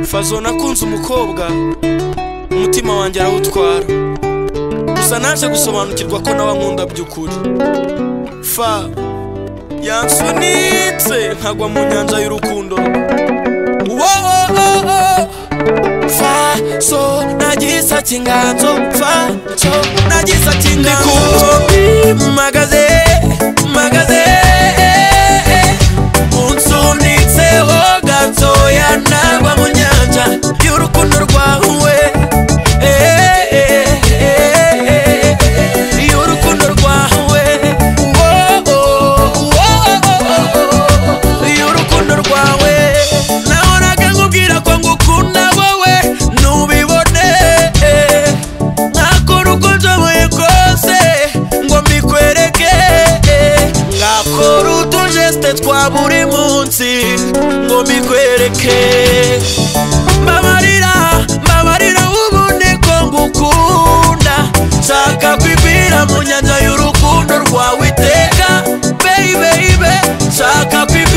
fazo nakunze umukobwa umutima wanjye arawutwara gusa naje gusobanukirwa ko nawe ankunda by'ukuri fa yansunitse nkagwa mu nyanja y'urukundo wowowowo fa so nagisa kinganzo fa so nagisa kinganzo ndikumbi magaze magaze unsunitseho gatoya nagwa mu nyanja y'urukundo rwawe Eh, eh, eh, eh, eh, y'urukundo rwawe Woah, woah, woah, y'urukundo rwawe nahoraga nkubwira ko ngukunda wowe ntubibone nkakora uko nshoboye kose ngo mbikwereke nkakora utujesite twa buri munsi ngo mbikwereke mbabarira mbabarira ubundi ko ngukunda nshaka kwibira mu nyanja y'urukundo rwawe iteka baby baby nshaka kwibira